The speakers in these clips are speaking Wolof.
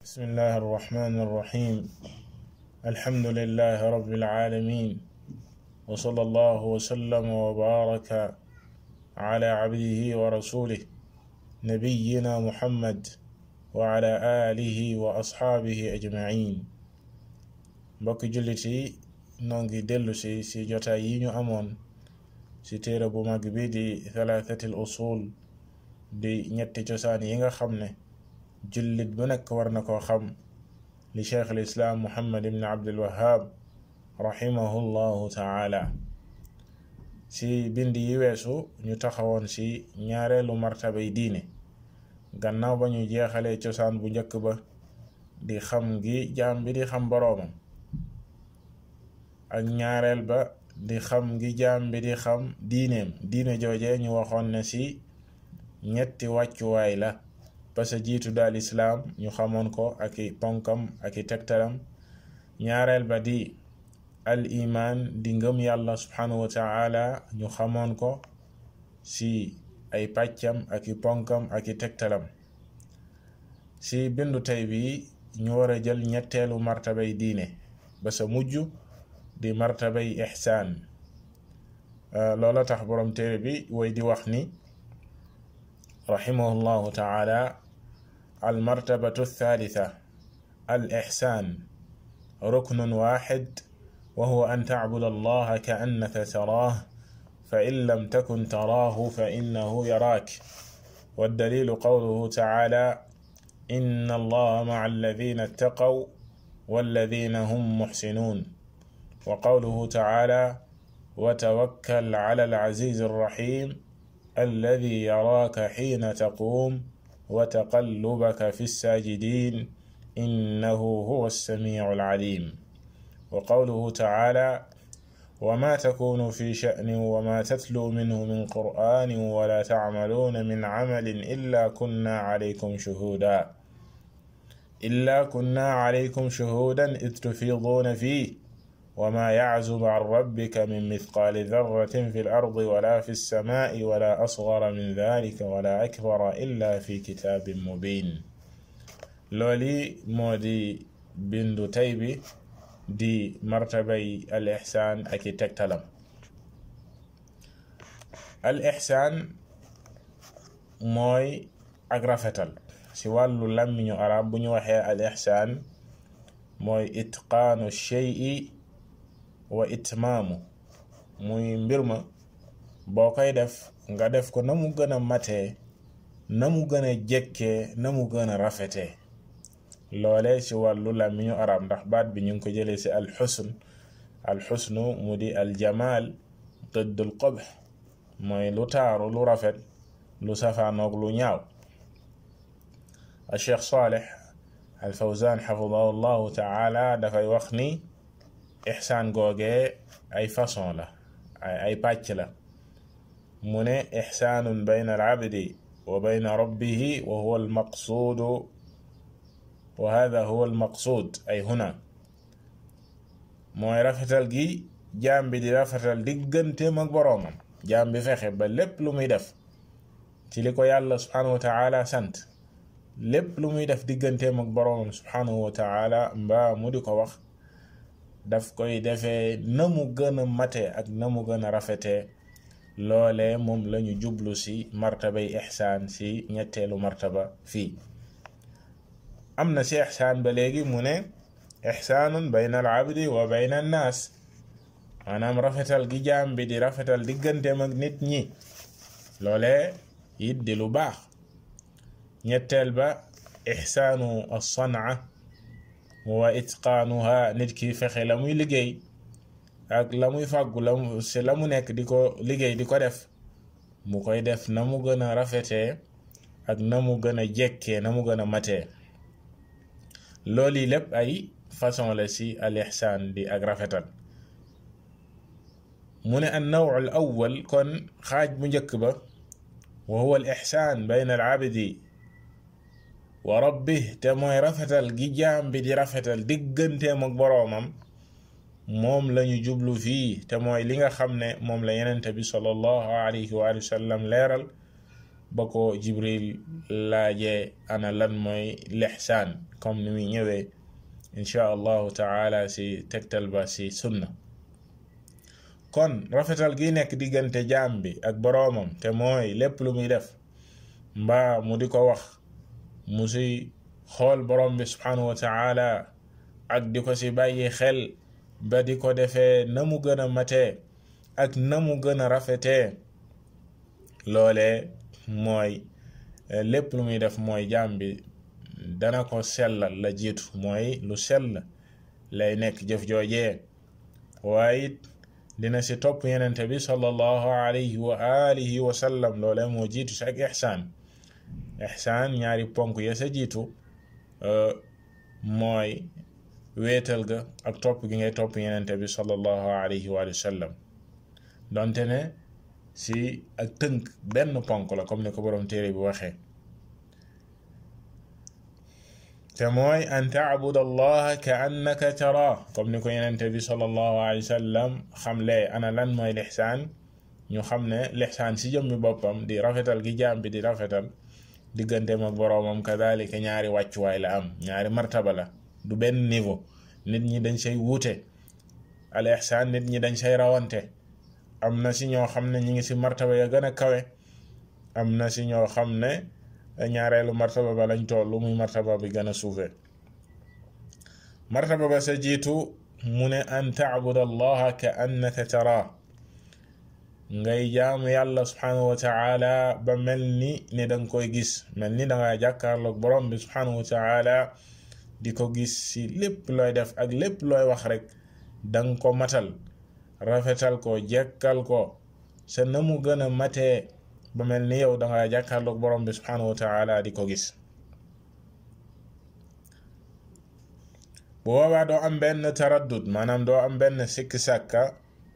بسم الله الرحمن الرحيم الحمد لله رب العالمين وصلى الله وسلم وبارك على عبده ورسوله نبينا محمد وعلى آله وأصحابه أجمعين mbokki jullit yi noo ngi dellu si si jotaay yi ñu amoon si téere bu mag bi di thalathatil usul di ñetti cosaan yi nga xam ne jullit bu nekk war na koo xam li cheikh al islaam muhammad ibn abdul wahab rahimahu llahu taala si bind yi weesu ñu taxawoon si ñaareelu martabay diine gannaaw ba ñu jeexalee cosaan bu njëkk ba di xam gi jaam bi di xam boroomam ak ñaareel ba di xam gi jaam bi di xam diineem diine jooje ñu waxoon ne si ñetti wàccuwaay la ba sa jiitu daal islaam ñu xamoon ko ak i ponkam ak i tegtalam ñaareel ba di al iman di ngëm yàlla subhanahu wa taala ñu xamoon ko si ay pàccam ak i ponkam ak i tegtalam si bindu tey bi ñu war a jël ñetteelu martabay diine ba sa mujj di martabay ixsaan loola tax borom téere bi way di wax ni raximahu llahu taala المرتبة الثالثة الإحسان ركن واحد وهو أن تعبد الله كأنك تراه فإن لم تكن تراه فإنه يراك والدليل قوله تعالى إن الله مع الذين اتقوا والذين هم محسنون وقوله تعالى وتوكل على العزيز الرحيم الذي يراك حين تقوم وتقلبك في الساجدين إنه هو السميع العليم وقوله تعالى وما تكون في شأن وما تتلو منه من قرآن ولا تعملون من عمل إلا كنا عليكم شهودا إلا كنا عليكم شهودا إذ تفيضون فيه وما يعزب عن ربك من مثقال ذرة في الأرض ولا في السماء ولا أصغر من ذلك ولا أكبر إلا في كتاب مبين لولي مودي بندو تيبي دي مرتبي الإحسان أكي تكتلم الإحسان موي أغرفتل si wàllu làmmiñu arab bu ñu waxee al ixsaan mooy itqaanu shay'i wa itmaamu muy mbir ma boo koy def nga def ko na mu gën a matee na mu gën a jekkee na mu gën a rafetee loole ci wàllu làmmiñu arab ndax baat bi ñu ngi ko jëlee ci alxusn alxusnu mu di aljamaal dëddul qubh mooy lu taaru lu rafet lu safaanoog lu ñaaw الشيخ صالح الفوزان حفظه الله تعالى dafay wax ni ixsaan googee ay façon la ay ay pàcc la mu ne ixsaanun bayna alabdi wa bayna rabbihi wa huwa almaqsuudu wa hada huwa almaqsuud ay huna mooy rafetal gi jaam bi di rafetal digganteem ak boroomam jaam bi fexe ba lépp lu muy def ci li ko yàlla subhanahu wa taala sant lépp lu muy def digganteem ak boroomam subhanahu wa taala mbaa mu di ko wax daf koy defee na mu gën a mate ak na mu gën a rafetee loole moom lañu jublu ci martabay ixsaan ci ñetteelu martaba fii am na ci ixsaan ba léegi mu ne ixsaanun bayna al abdi wa bayna annaas maanaam rafetal gi jaam bi di rafetal digganteem ak nit ñi loole it di lu baax ñetteel ba ixsaanu alsanaa wa itqaanuha nit ki fexe la muy liggéey ak la muy fàggu la mu si la mu nekk di ko liggéey di ko def mu koy def na mu gën a rafetee ak na mu gën a jekkee na mu gën a matee loolu yi lépp ay façon la si al ixsaan di ak rafetal mu ne an nawu al awwal kon xaaj bu njëkk ba wa huwa al ixsaan bayna al abdi wa rabbih te mooy rafetal gi jaam bi di rafetal digganteem ak boroomam moom lañu jublu fii te mooy li nga xam ne moom la yenente bi sallallahu alayhi wa sallam leeral ba ko jibril laajee ana lan mooy lixsaan comme ni muy ñëwee insha allahu taala si tegtal ba si sunna kon rafetal gi nekk diggante jaam bi ak boroomam te mooy lépp lu muy def mbaa mu di ko wax mu si xool borom bi subhanahu wa taala ak di ko si bàyyi xel ba di ko defee na mu gën a matee ak na mu gën a rafetee loolee mooy lépp lu muy def mooy jaam bi dana ko sellal la jiitu mooy lu sell lay nekk jëf joojee waaye it dina si topp yenente bi sallallahu alayhi wa alihi wa sallam loolee moo jiitu si ak ixsaan ixsaan ñaari ponk ya sa jiitu mooy wéetal ga ak topp gi ngay topp yenente bi sallallahu alayhi wa sallam donte ne si ak tënk benn ponk la comme ni ko borom téere bi waxee te mooy an taabud allaha ka annaka tara comme ni ko yenente bi sallallahu alayhi wa sallam xamle ana lan mooy lixsaan ñu xam ne lixsaan si jëmmi boppam di rafetal gi jaam bi di rafetal digganteem ak boroomam kadalika ñaari wàccuwaay la am ñaari martaba la du benn niveau nit ñi dañ say wuute al ihsaan nit ñi dañ say rawante am na si ñoo xam ne ñi ngi si martaba ya gën a kawe am na si ñoo xam ne ñaareelu martaba ba lañ toll muy martaba bi gën a suufe martaba ba sa jiitu mu ne an taabud allaha ka annaka tara ngay jaamu yàlla subhanahu wa taala ba mel ni ni danga koy gis mel ni danga jàkkaarloog borom bi subhanahu wa taala di ko gis si lépp looy def ak lépp looy wax rek danga ko matal rafetal ko jekkal ko sa na mu gën a matee ba mel ni yow danga jàkkaarloog borom bi subhanahu wa taala di ko gis bu boobaa doo am benn taraddud maanaam doo am benn sikki sàkka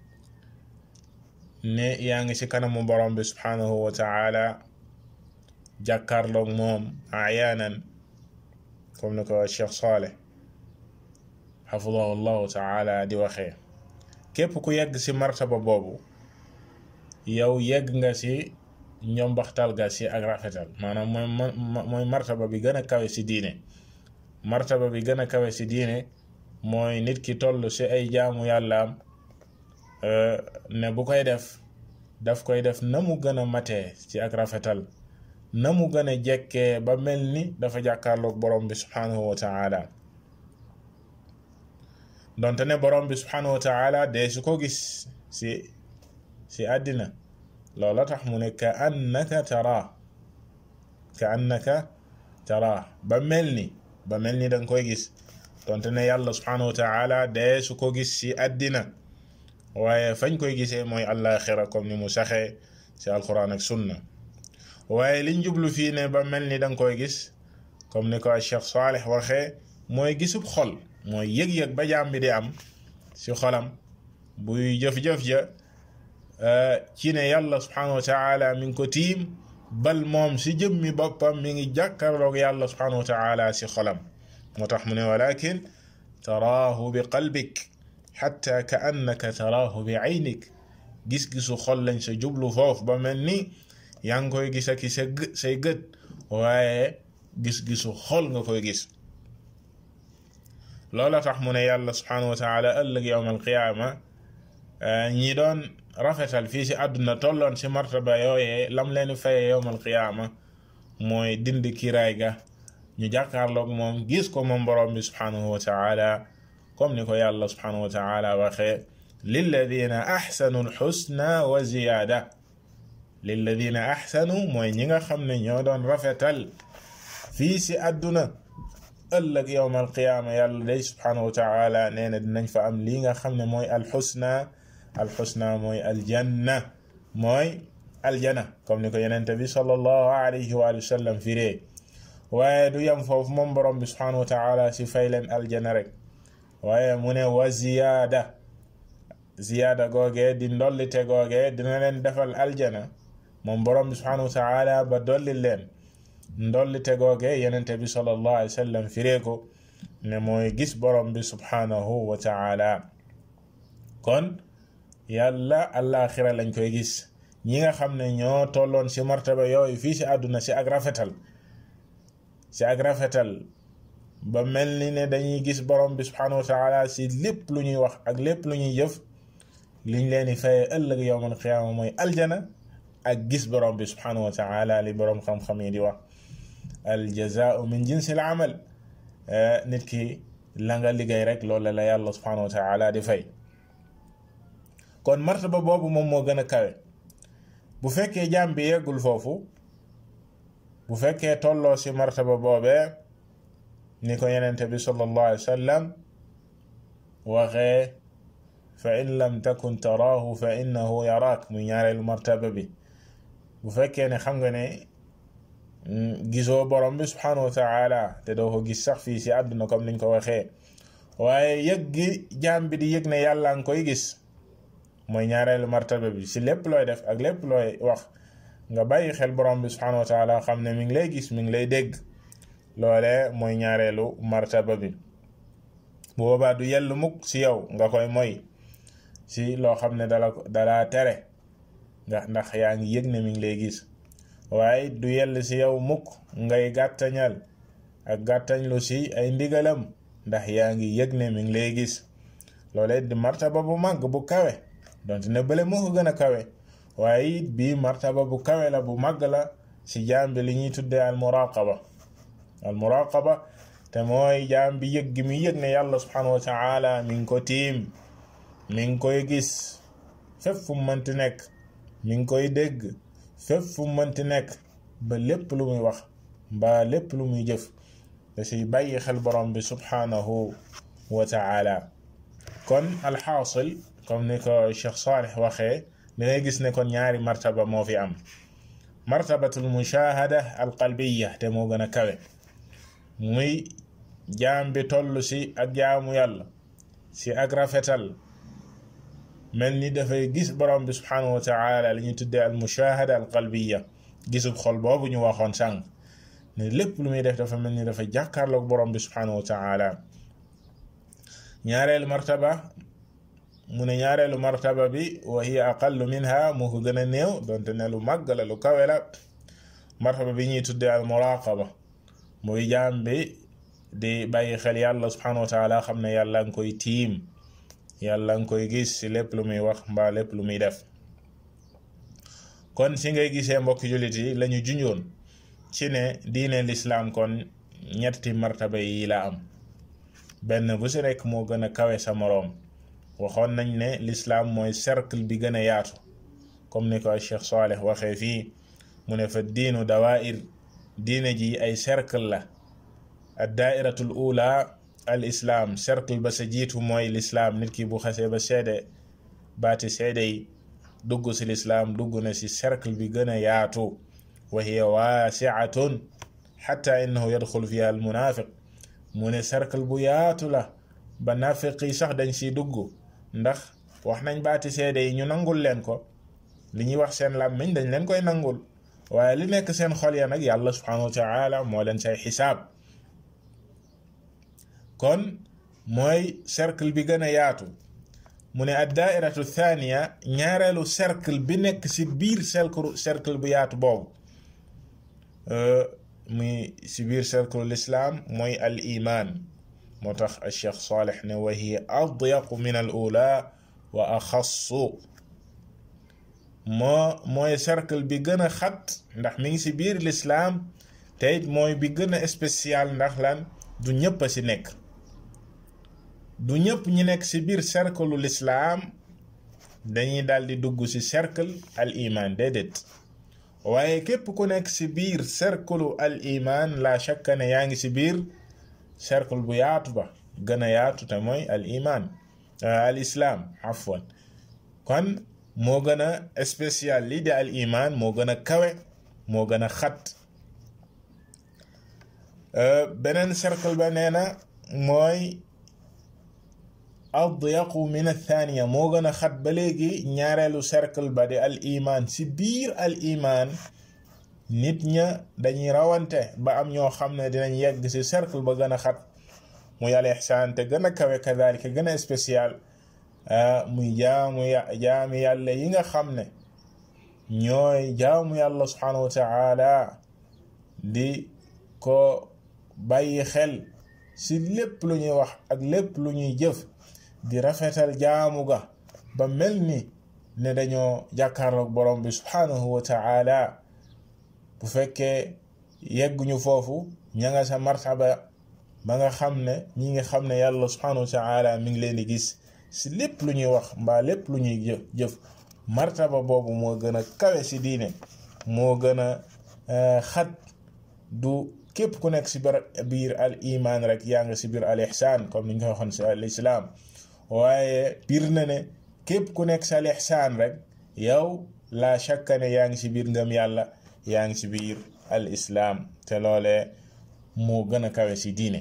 ne yaa ngi ci kanamu borom bi subhanahu wa taala jàkkaarloog moom ayaanan comme ni ko Cheikh Saleh xafidahu llahu taala di waxee képp ku yegg ci martaba boobu yow yegg nga ci njombaxtal ga ci ak rafetal maanaam mooy mooy martaba bi gën a kawe ci diine martaba bi gën a kawe ci diine mooy nit ki toll ci ay jaamu yàllaam ne bu koy def daf koy def na mu gën a matee ci ak rafetal na mu gën a jekkee ba mel ni dafa jàkkaarloog borom bi subhanahu wa taala donte ne borom bi subhanahu wa taala dee su ko gis si si àddina loola tax mu ne ka annaka tara ka annaka tara ba mel ni ba mel ni danga koy gis donte ne yàlla subhanahu wa taala dee su ko gis si àddina waaye fañ koy gisee mooy àllaaxira comme ni mu saxee ci alquran ak sunna waaye liñ jublu fii ne ba mel ni danga koy gis comme ni ko Cheikh Saleh waxee mooy gisub xol mooy yëg-yëg ba jaam bi di am ci xolam buy jëf-jëf ja ci ne yàlla subhanahu wa taala mi ngi ko tiim bal moom ci jëmmi boppam mi ngi jàkkarloog yàlla subhanahu wa taala ci xolam moo tax mu ne walakin taraahu bi qalbik xatta ka annaka taraahu bi aynik gis-gisu xol lañ sa jublu foofu ba mel ni yaa ngi koy gis ak sa say gët waaye gis-gisu xol nga koy gis loola tax mu ne yàlla subhanahu wa taala ëllëg yowm alqiyaama ñi doon rafetal fii si àdduna tolloon si martaba yooyee lam leen faye yowm alqiyaama mooy dindi kiraay ga ñu jàkkaarloog moom gis ko moom borom bi subhanahu wa taala comme ni ko yàlla subhanahu wa taala waxee lilladina axsanu alxusna wa ziyaada lilladina axsanu mooy ñi nga xam ne ñoo doon rafetal fii si àdduna ëllëg yowm alqiyaama yàlla day subhanahu wa taala nee na dinañ fa am lii nga xam ne mooy alxusna alxusna mooy aljanna mooy aljana comme ni ko yenente bi sallallahu alayhi wa sallam firee waaye du yem foofu moom borom bi subhanahu wa taala si fay leen aljana rek waaye mu ne wa ziyaada ziyaada googee di ndollite googee dina leen defal aljana moom borom bi subhanahu wa taala ba dolli leen ndollite googee yenente bi sallallahu alayhi wa sallam firee ko ne mooy gis borom bi subhanahu wa taala kon yàlla àllaaxira lañ koy gis ñi nga xam ne ñoo tolloon ci martaba yooyu fii ci àdduna ci ak rafetal ci ak rafetal ba mel ni ne dañuy gis borom bi subhanahu wa taala ci lépp lu ñuy wax ak lépp lu ñuy jëf liñ leen di fayee ëllëg yowmal qiyaama mooy aljana ak gis borom bi subhanahu wa taala li borom xam-xam yi di wax al jazaau min jinsil amal nit ki la nga liggéey rek loolu la yàlla subhanahu wa taala di fay kon martaba boobu moom moo gën a kawe bu fekkee jaam bi yeggul foofu bu fekkee tolloo ci martaba boobee ni ko yenente bi sallallahu alayhi wa sallam waxee fa in lam takun taraahu fa innahu yaraak muy ñaareelu martaba bi bu fekkee ne xam nga ne gisoo borom bi subhanahu wa taala te doo ko gis sax fii ci àdduna comme niñ ko waxee waaye yëg gi jaam bi di yëg ne yàlla nga koy gis mooy ñaareelu martaba bi ci lépp looy def ak lépp looy wax nga bàyyi xel borom bi subhanahu wa taala xam ne mi ngi lay gis mi ngi lay dégg loole mooy ñaareelu martaba bi bu boobaa du yell mukk ci yow nga koy moy ci loo xam ne dala dalaa tere nga ndax yaa ngi yëg ne mi ngi lay gis waaye du yell ci yow mukk ngay gàttañal ak gàttañlu ci ay ndigalam ndax yaa ngi yëg ne mi ngi lay gis loolee di martaba bu màgg bu kawe donte ne bële moo ko gën a kawe waaye it bii martaba bu kawe la bu màgg la ci jaam bi li ñuy tuddee al muraqaba al muraqaba te mooy jaam bi yëg gi mi yëg ne yàlla subhanahu wa taala mi ngi ko tiim mi ngi koy gis fépp fu mu mënti nekk mi ngi koy dégg fépp fu mu mënti nekk ba lépp lu muy wax mbaa lépp lu muy jëf da ciy bàyyi xel borom bi subhanahu wa taala kon alxaasil comme ni ko Cheikh Salih waxee dangay gis ne kon ñaari martaba moo fi am martabatul mushahada alqalbiya te moo gën a kawe muy jaam bi toll ci ak jaamu yàlla ci ak rafetal mel ni dafay gis borom bi subhanahu wa taala li ñuy tuddee al mushahada al qalbiya gisub xol boobu ñu waxoon sànq ne lépp lu muy def dafa mel ni dafa jàkkaarloog borom bi subhanahu wa taala ñaareelu martaba mu ne ñaareelu martaba bi wa hiya aqallu minha moo ko gën a néew donte ne lu màgg la lu kawe la martaba bi ñuy tuddee al muraqaba muy jaam bi di bàyyi xel yàlla subhanahu wa taala xam ne yàlla nga koy tiim yàlla nga koy gis ci lépp lu muy wax mbaa lépp lu muy def kon si ngay gisee mbokki jullit yi lañu junjoon ci ne diine lislaam kon ñetti martaba yi la am benn bu si rekk moo gën a kawe sa moroom waxoon nañ ne lislaam mooy cercle bi gën a yaatu comme ni ko Cheikh Saleh waxee fii mu ne fa diinu dawair diine ji ay cercle la ad daairatul ula al islaam cercle ba sa jiitu mooy lislaam nit ki bu xasee ba seede baati seede yi dugg si lislaam dugg na si cercle bi gën a yaatu wa hiya waasiatun xatta innahu yadxul fiha al munafiq mu ne cercle bu yaatu la ba nafiq yi sax dañ siy dugg ndax wax nañ baati seede yi ñu nangul leen ko li ñuy wax seen làmmiñ dañ leen koy nangul waaye li nekk seen xol ya nag yàlla subhanahu wa taala moo leen say xisaab kon mooy cercle bi gën a yaatu mu ne ad daairatu thania ñaareelu cercle bi nekk ci biir cercle cercle bu yaatu boobu muy ci biir cercle l'islam mooy al iman moo tax al cheikh Saleh ne wa hiya adyaqu min al ula wa axassu moo mooy cercle bi gën a xat ndax mi ngi ci biir l'islam te it mooy bi gën a spécial ndax lan du ñëpp a ci nekk du ñëpp ñi nekk ci biir cercle l'islam dañuy daldi dugg ci cercle al iman déedéet waaye képp ku nekk ci biir cercle al iman la shakka ne yaa ngi ci biir cercle bu yaatu ba gën a yaatu te mooy al iman al islam afwan kon moo gën a spécial lii di al iman moo gën a kawe moo gën a xat beneen cercle ba nee na mooy adyaqu min athania moo gën a xat ba léegi ñaareelu cercle ba di al iman ci biir al iman nit ña dañuy rawante ba am ñoo xam ne dinañ yegg ci cercle ba gën a xat muy al ihsaan te gën a kawe kadalika gën a spécial muy jaamu jaami yàlla yi nga xam ne ñooy jaamu yàlla subhanahu wa taala di ko bàyyi xel si lépp lu ñuy wax ak lépp lu ñuy jëf di rafetal jaamu ga ba mel ni ne dañoo jàkkaarloog borom bi subhanahu wa taala bu fekkee yegguñu foofu ña nga sa martaba ba nga xam ne ñi nga xam ne yàlla subhanahu wa taala mi ngi leen di gis si lépp lu ñuy wax mbaa lépp lu ñuy jëf jëf martaba boobu moo gën a kawe si diine moo gën a xat du képp ku nekk si biir al iman rek yaa ngi si biir al ihsaan comme ni ñu ko waxoon si al islam waaye biir na ne képp ku nekk si al ihsaan rek yow la shakka ne yaa ngi si biir ngëm yàlla yaa ngi si biir al islam te loolee moo gën a kawe si diine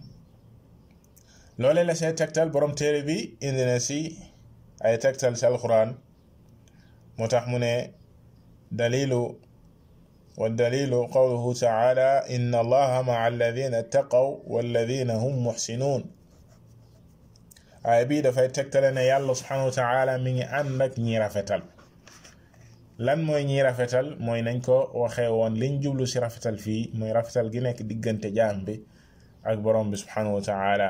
loolee la see tegtal borom téere bi indi na si ay tegtal si alquran moo tax mu ne dalilu والدليل قوله تعالى إن الله مع الذين اتقوا والذين هم محسنون aaya bii dafay tegtale ne yàlla subhanahu wa taala mi ngi ànd ak ñi rafetal lan mooy ñi rafetal mooy nañ ko waxee woon liñ jublu si rafetal fii mooy rafetal gi nekk diggante jaam bi ak borom bi subhanahu wa taala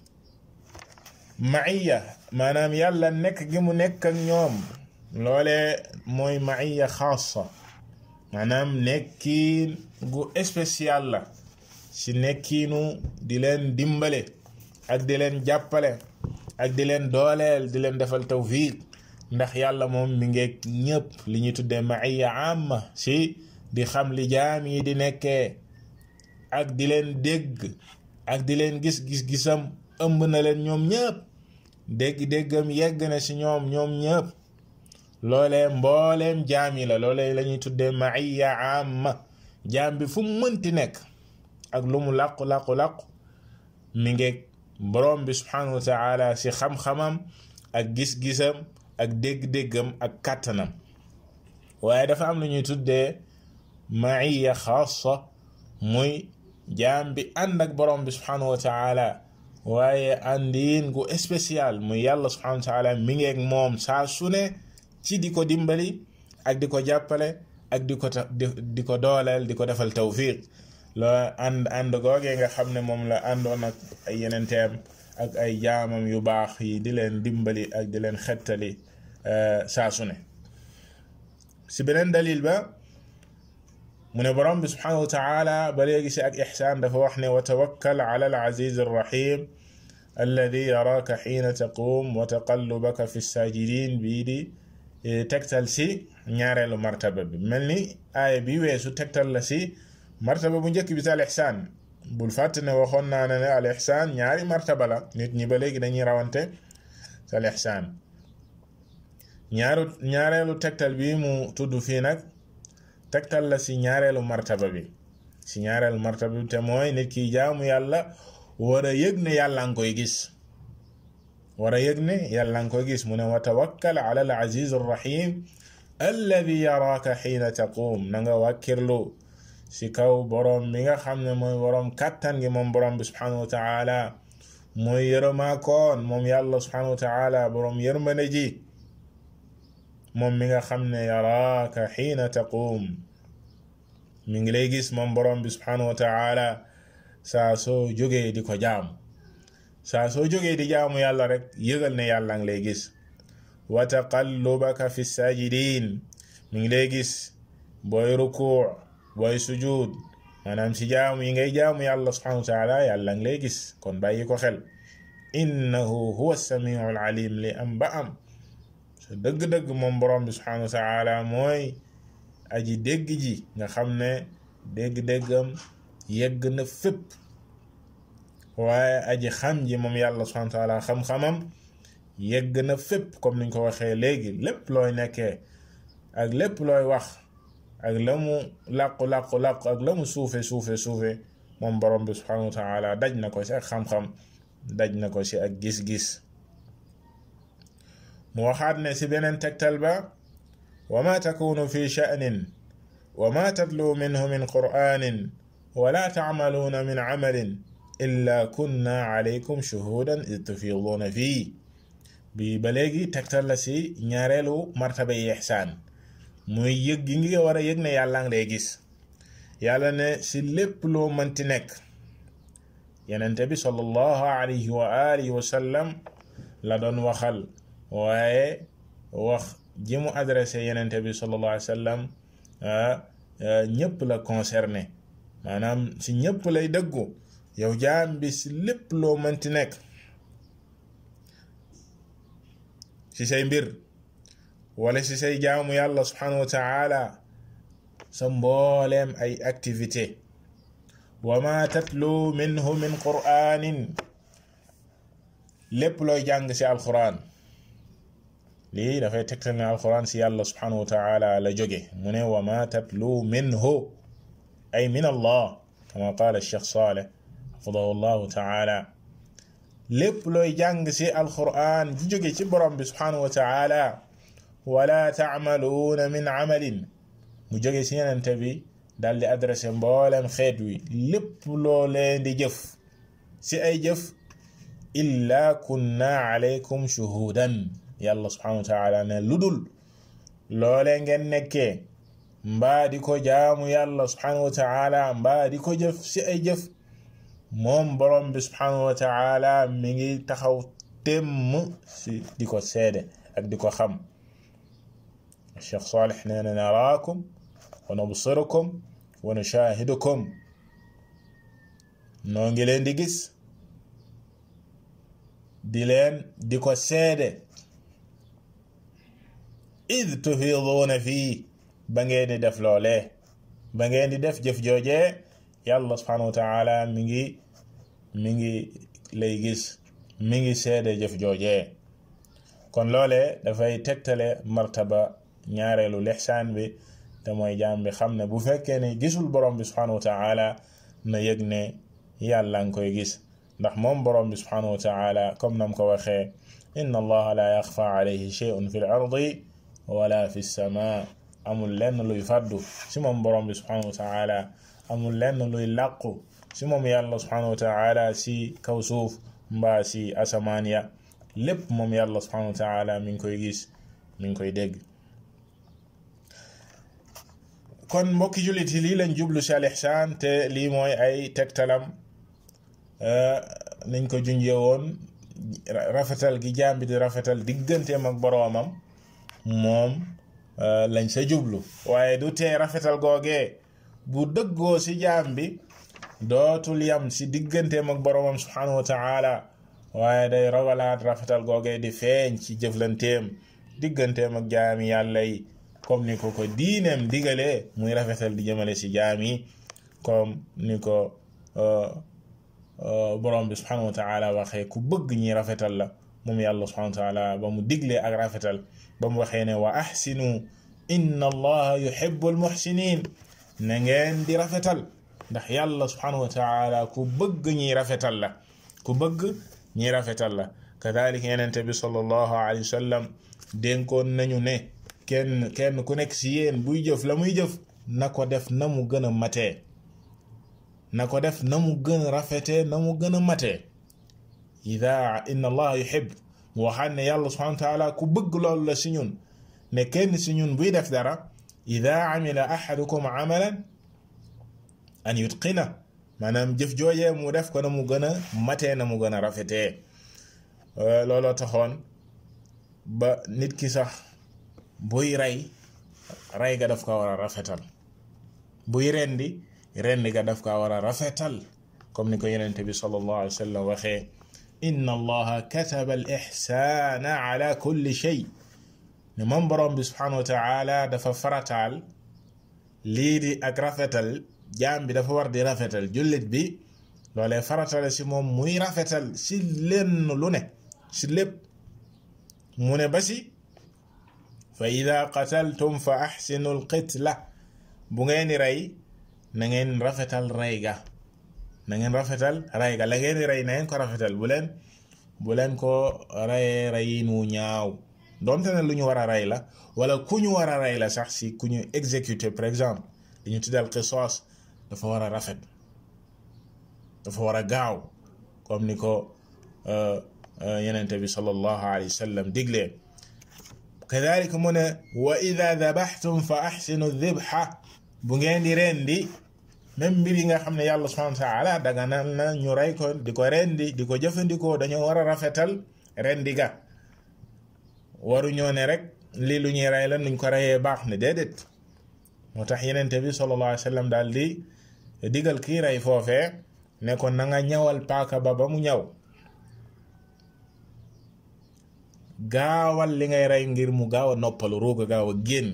maiya maanaam yàlla nekk gi mu nekk ak ñoom loole mooy maiya xaasa maanaam nekkiin gu spécial la si nekkiinu di leen dimbale ak di leen jàppale ak di leen dooleel di leen defal tawfiq ndax yàlla moom mi ngeeg ñëpp li ñuy tuddee maiya amma si di xam li jaam yi di nekkee ak di leen dégg ak di leen gis gis-gisam ëmb na leen ñoom ñëpp dégg-déggam yegg na si ñoom ñoom ñëpp loolee mbooleem jaam yi la loolee la ñuy tuddee maiya amma jaam bi fu mu mënti nekk ak lu mu làqu làqu làqu mi ngeeg borom bi subhanahu wa taala si xam-xamam ak gis-gisam ak dégg-déggam ak kàttanam waaye dafa am lu ñuy tuddee maiya xaasa muy jaam bi ànd ak borom bi subhanahu wa taala waaye àndiin gu spécial muy yàlla subhanahu wa taala mi ngeeg moom saa su ne ci di ko dimbali ak di ko jàppale ak di ko di ko dooleel di ko defal tawfiq loo ànd ànd googee nga xam ne moom la àndoon ak ay yenenteem ak ay jaamam yu baax yi di leen dimbali ak di leen xettali saa su ne si beneen dalil ba mu ne borom bi subhanahu wa taala ba léegi si ak ixsaan dafa wax ne wa tawakkal ala al aziz arrahim alladi yaraaka xiina taquum wa taqallubaka fi sajidin bii di tegtal si ñaareelu martaba bi mel ni aaya bi weesu tegtal la si martaba bu njëkk bi si al ixsaan bul fàtte ne waxoon naa ne ne al ixsaan ñaari martaba la nit ñi ba léegi dañuy rawante si al ixsaan ñaaru ñaareelu tegtal bi mu tudd fii nag tegtal la si ñaareelu martaba bi si ñaareelu martaba bi te mooy nit ki jaamu yàlla war a yëg ne yàlla nga koy gis war a yëg ne yàlla nga koy gis mu ne wa tawakkal ala al aziz arrahim alladi yaraaka xiina taquum na nga wàkkirlu si kaw borom bi nga xam ne mooy borom kàttan gi moom borom bi subhanahu wa taala mooy yërëmaakoon moom yàlla subhanahu wa taala borom yërmande ji moom mi nga xam ne yaraaka xiina taquum mi ngi lay gis moom borom bi subhanahu wa taala saa soo jógee di ko jaamu saa soo jógee di jaamu yàlla rek yëgal ne yàlla ngi lay gis wa taqallubaka fi sajidin mi ngi lay gis booy rukuu booy sujud maanaam si jaamu yi ngay jaamu yàlla subhanahu wa taala yàlla ngi lay gis kon bàyyi ko xel innahu huwa samiu alim li am ba am so dëgg-dëgg moom borom bi subhanahu wa taala mooy aji dégg ji nga xam ne dégg-déggam yegg na fépp waaye aji xam ji moom yàlla subhanahu wa taala xam-xamam yegg na fépp comme niñ ko waxee léegi lépp looy nekkee ak lépp looy wax ak la mu làqu làqu làqu ak la mu suufe suufe suufe moom borom bi subhanahu wa taala daj na ko si ak xam-xam daj na ko si ak gis-gis mu waxaat ne si beneen tegtal ba wa ma takunu fi sha'nin wa ma tatlu minhu min qur'anin wa la ta'maluna min amalin illa kunna alaykum shuhudan id tufiduna fii bi ba léegi tegtal la si ñaareelu martaba yi ihsaan muy yëg gi ngi war a yëg ne yàlla ngi lay gis yàlla ne si lépp loo mënti nekk yenente bi sallallahu alayhi wa alihi wa sallam la doon waxal waaye wax ji mu adressé yenente bi sallallahu alayhi wa sallam ñëpp la concerné maanaam si ñëpp lay dëggu yow jaam bi si lépp loo mënti nekk ci say mbir wala ci say jaamu yàlla subhanahu wa taala sa mbooleem ay activité wa ma tatlu minhu min qur'anin lépp looy jàng ci alquran lii dafay tegtal ne alquran ci yàlla subhanahu wa taala la jóge mu ne wa ma tatlu minhu ay min allah kama qaala cheikh saleh xafidahu llahu taala lépp looy jàng ci alquran ji jóge ci borom bi subhanahu wa taala wala taamaluuna min amalin mu jóge ci yenente bi dal di adressé mboolem xeet wi lépp loo leen di jëf ci ay jëf illa kunna alaykum shuhudan yàlla subhanahu wa taala ne lu dul loole ngeen nekkee mbaa di ko jaamu yàlla subhanahu wa taala mbaa di ko jëf ci ay jëf moom borom bi subhanahu wa taala mi ngi taxaw temm ci di ko seede ak di ko xam Cheikh Salih nee na naraakum wa nabsirukum wa nushahidukum noo ngi leen di gis di leen di ko seede id tufiduuna fii ba ngeen di def loolee ba ngeen di def jëf joojee yàlla subhanahu wa taala mi ngi mi ngi lay gis mi ngi seede jëf joojee kon loolee dafay tegtale martaba ñaareelu lixsaan bi te mooy jaam bi xam ne bu fekkee ne gisul borom bi subhanahu wa taala na yëg ne yàlla nga koy gis ndax moom borom bi subhanahu wa taala comme nam ko waxee inna allaha la yaxfa alayhi shay'un fi l ardi wala fi sama amul lenn luy fàddu si moom borom bi subhanahu wa taala amul lenn luy làqu si moom yàlla subhanahu wa taala si kaw suuf mbaa si asamaan ya lépp moom yàlla subhanahu wa taala mi ngi koy gis mi ngi koy dégg kon mbokki jullit yi lii lañ jublu si al ihsaan te lii mooy ay tegtalam niñ ko junjee woon rafetal gi jaam bi di rafetal digganteem ak boroomam moom lañ sa jublu waaye du tee rafetal googee bu dëggoo si jaam bi dootul yam si digganteem ak boroomam subhanahu wa taala waaye day rogalaat rafetal googee di feeñ ci jëflanteem digganteem ak jaami yàlla yi comme ni ko ko diineem digalee muy rafetal di jëmale si jaam yi comme ni ko borom bi subhanahu wa taala waxee ku bëgg ñi rafetal la moom yàlla subhanahu wa taala ba mu diglee ak rafetal ba mu waxee ne wa ahsinu inna allaha yuhibbu almuhsinin na ngeen di rafetal ndax yàlla subhanahu wa taala ku bëgg ñi rafetal la ku bëgg ñi rafetal la kadalika yenente bi sallallahu alayhi wa sallam dénkoon nañu ne kenn kenn ku nekk si yéen buy jëf la muy jëf na ko def na mu gën a matee na ko def na mu gën a rafetee na mu gën a matee ida inna allaha yuhib mu waxaat ne yàlla subhanahu wa taala ku bëgg loolu la si ñun ne kenn si ñun buy def dara ida amila ahadukum amalan an yutqina maanaam jëf joojee mu def ko na mu gën a matee na mu gën a rafetee looloo taxoon ba nit ki sax buy rey rey ga daf ko war a rafetal buy rendi rendi ga daf ko war a rafetal comme ni ko yenente bi sallallahu alayhi wa sallam waxee inna allaha kataba al ihsana ala kulli shay ne moom borom bi subhanahu wa taala dafa farataal lii di ak rafetal jaam bi dafa war di rafetal jullit bi loolee faratale si moom muy rafetal si lenn lu ne si lépp mu ne ba si fa ida qataltum fa axsinu alqitla bu ngeen di rey na ngeen rafetal rey ga na ngeen rafetal rey ga la ngeen di rey na ngeen ko rafetal bu leen bu leen ko reyee reyin wu ñaaw doonte ne lu ñu war a rey la wala ku ñu war a rey la sax si ku ñu exécuter par exemple li ñu tuddal qisaas dafa war a rafet dafa war a gaaw comme ni ko yenente bi sallallahu alayhi wa sallam diglee kadalika mu ne wa ida dabaxtum fa axsinu dibxa bu ngeen di rendi même mbir yi nga xam ne yàlla subhanahu wa taala daganal na ñu rey ko di ko rendi di ko jëfandikoo dañoo war a rafetal rendi ga waru ñoo ne rek lii lu ñuy rey la nuñ ko reyee baax ne déedéet moo tax yenente bi sallallahu alayhi wa sallam daal di digal kii rey foofee ne ko na nga ñawal paaka ba ba mu ñaw gaawal li ngay rey ngir mu gaaw a noppalu ruuga gaaw a génn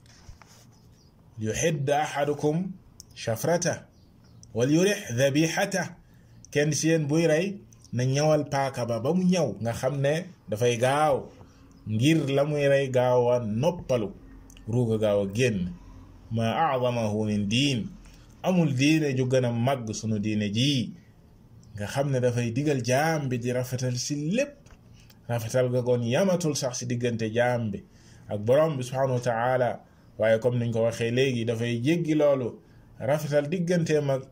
yuxidd ahadukum shafrata wal yurix dabixata kenn si yéen buy rey na ñawal paaka ba ba mu ñaw nga xam ne dafay gaaw ngir la muy rey gaaw a noppalu ruuga gaaw a génn ma acdamahu min diin amul diine ju gën a màgg sunu diine jii nga xam ne dafay digal jaam bi di rafetal si lépp rafetal ga goon yamatul sax si diggante jaam bi ak borom bi subhanahu wa taala waaye comme niñ ko waxee léegi dafay jéggi loolu rafetal digganteem ak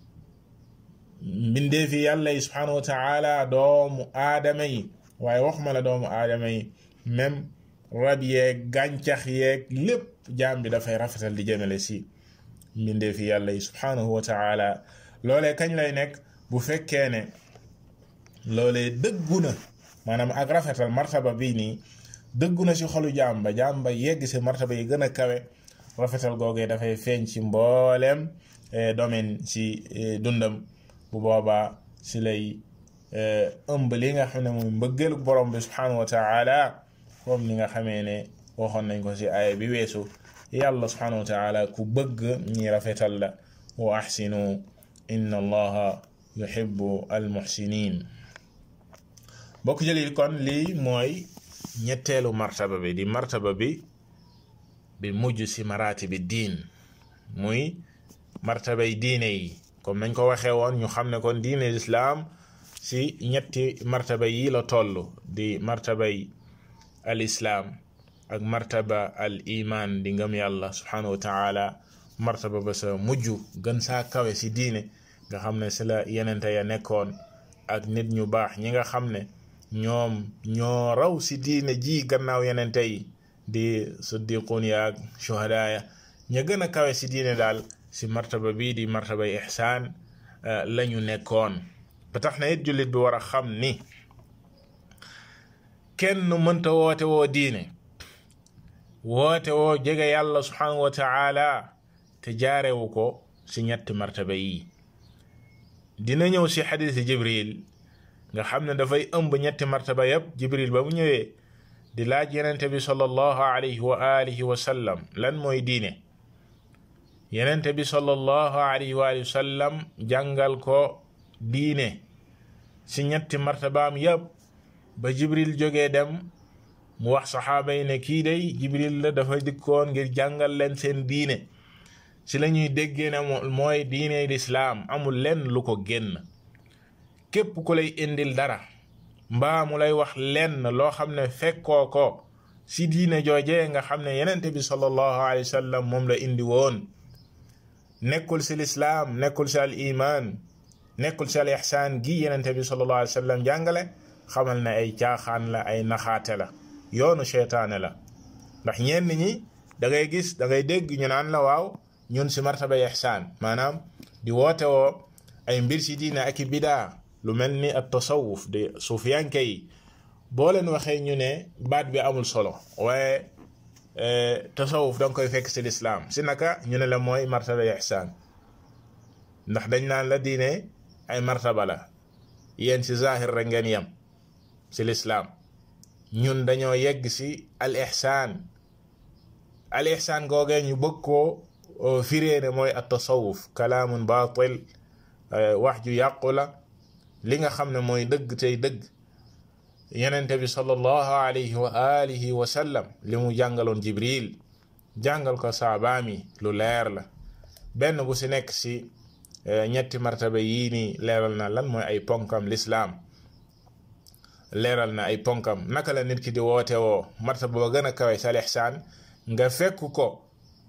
mbindeefi yàlla yi subhanahu wa taala doomu aadama yi waaye waxuma la doomu aadama yi même rab yeeg gàncax yeeg lépp jaam bi dafay rafetal di jëmale si mbindeefi yàlla yi subhanahu wa taala loolee kañ lay nekk bu fekkee ne loolee dëggu na maanaam ak rafetal martaba bii nii dëggu na si xolu jaam ba jaam ba yegg si martaba yi gën a kawe rafetal googee dafay feeñ ci mbooleem domaine si dundam bu boobaa si lay ëmb li nga xam ne mooy mbëggeelu borom bi subhanahu wa taala comme ni nga xamee ne waxoon nañ ko si aaya bi weesu yàlla subhanahu wa taala ku bëgg ñi rafetal la wa axsinu inna allaha yuhibbu almuxsinin bokk jëlil kon lii mooy ñetteelu martaba bi di martaba bi bi mujj si maraati bi diin muy martabay diine yi comme nañ ko waxee woon ñu xam ne kon diine lislaam si ñetti martaba yi la toll di martabay al islaam ak martaba al iman di ngëm yàlla subhanahu wa taala martaba ba sa mujj gën saa kawe si diine nga xam ne si la yenente ya nekkoon ak nit ñu baax ñi nga xam ne ñoom ñoo raw si diine ji gannaaw yenente yi di siddiqun ya ak shuhada ya ña gën a kawe si diine daal si martaba bii di martabay ihsaan lañu nekkoon ba tax na it jullit bi war a xam ni kenn mënta woote woo diine woote woo jege yàlla subhanahu wa taala te jaarewu ko si ñetti martaba yi dina ñëw si xadisi jibril nga xam ne dafay ëmb ñetti martaba yépp jibril ba mu ñëwee di laaj yenente bi sallallahu alayhi wa alihi wa sallam lan mooy diine yenente bi sallallahu alayhi wa alihi wa sallam jàngal ko diine si ñetti martabaam yépp ba jibril jógee dem mu wax saxaaba yi ne kii day jibril la dafa dikkoon ngir jàngal leen seen diine si la ñuy déggee ne mooy diine lislaam amul lenn lu ko génn képp ku lay indil dara mbaa mu lay wax lenn loo xam ne fekkoo ko si diine joojee nga xam ne yenente bi sallallahu alayhi wa sallam moom la indi woon nekkul si lislaam nekkul si al iman nekkul si al ihsaan gi yenente bi sallallahu alayhi wa sallam jàngale xamal ne ay caaxaan la ay naxaate la yoonu seytaane la ndax ñenn ñi da ngay gis da ngay dégg ñu naan la waaw ñun si martaba ihsaan maanaam di woote woo ay mbir si diine ak i bidaa lu mel ni at tasawuf di suufiyanke yi boo leen waxee ñu ne baat bi amul solo waaye tasawuf da nga koy fekk si lislaam si naka ñu ne la mooy martaba ihsaan ndax dañ naan la diine ay martaba la yéen si zahir rek ngeen yem si lislaam ñun dañoo yegg si al ihsaan al ihsaan googee ñu bëgg koo firee ne mooy at tasawuf kalaamun baatil wax ju yàqu la li nga xam ne mooy dëgg tey dëgg yenente bi sallallahu alayhi wa alihi wa sallam li mu jàngaloon jibril jàngal ko saabaami lu leer la benn bu si nekk si ñetti martaba yii nii leeral na lan mooy ay ponkam lislaam leeral na ay ponkam naka la nit ki di woote woo martaba ba gën a kawe sa lixsaan nga fekk ko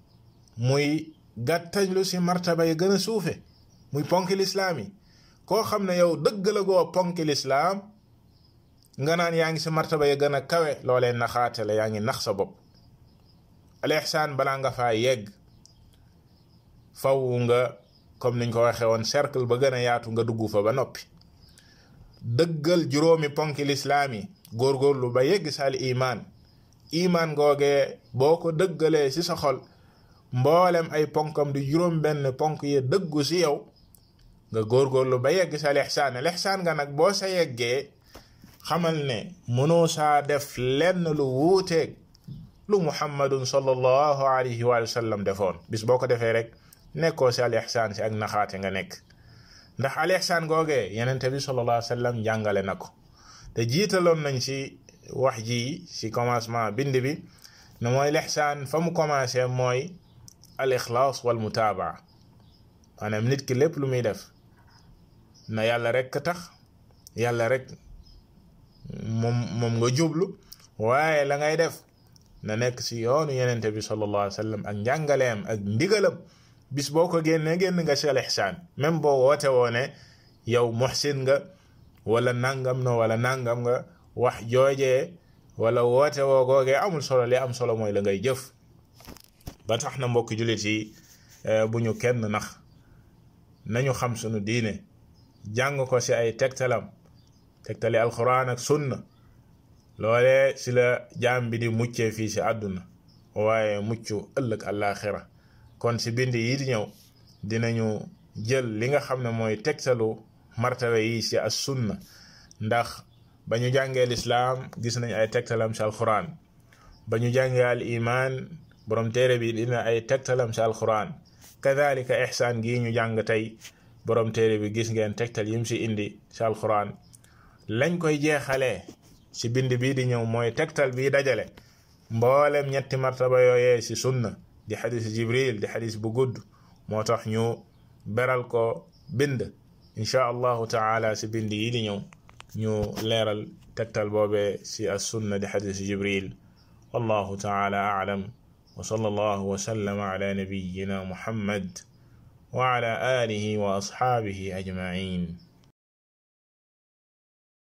muy gàttañlu si martaba yi gën a suufe muy ponki lislaam yi koo xam ne yow dëgg la goo ponki lislaam nga naan yaa ngi si martaba ya gën a kawe loolee naxaate la yaa ngi nax sa bopp al ihsaan balaa nga faa yegg faw nga comme niñ ko waxee woon cercle ba gën a yaatu nga dugg fa ba noppi dëggal juróomi ponki lislaam yi góorgóorlu ba yegg sa al imaan imaan googee boo ko dëggalee ci sa xol mboolem ay ponkam di juróom benn ponk yi dëggu ci yow nga góorgóorlu ba yegg sa al ihsaan al ihsaan nga nag boo sa yeggee xamal ne mënoo saa def lenn lu wuuteeg lu muhammadun sallallahu alayhi wa sallam defoon bis boo ko defee rek nekkoo si al ihsaan si ak naxaate nga nekk ndax al ihsaan googee yenente bi sallallahu alayhi wa sallam jàngale na ko te jiitaloon nañ si wax ji si commencement bind bi ne mooy lihsaan fa mu commencé mooy al ixlaas wal mutaabaa maanaam nit ki lépp lu muy def na yàlla rek tax yàlla rek moom moom nga jublu waaye la ngay def na nekk si yoonu yenente bi sallallahu alayhi wa sallam ak njàngaleem ak ndigalam bis boo ko génnee génn nga si al ihsaan même boo woote woo ne yow muhsin nga wala nangam na wala nangam nga wax joojee wala woote woo googee amul solo li am solo mooy la ngay jëf ba tax na mbokki jullit yi bu ñu kenn nax nañu xam sunu diine jàng ko si ay tegtalam tegtali alquran ak sunna loolee si la jaam bi di muccee fii si àdduna waaye mucc ëllëg àllaaxira kon si bind yi di ñëw dinañu jël li nga xam ne mooy tegtalu martaba yi si as sunna ndax ba ñu jàngee lislaam gis nañ ay tegtalam si alquran ba ñu jàngee al iman borom téere bi dina ay tegtalam si alquran kadalika ihsaan gii ñu jàng tey borom téere bi gis ngeen tegtal yim si indi si alquran lañ koy jeexalee ci bind bii di ñëw mooy tegtal bii dajale mboolem ñetti martaba yooyee ci sunna di xadis jibril di xadis bu gudd moo tax ñu beral ko bind inchaa allahu taala ci bind yi di ñëw ñu leeral tegtal boobee ci as sunna di xadis jibril wallahu taala aalam wa sallallahu wa sallama ala nabiyina muhammad wa ala alihi wa asxaabihi ajmain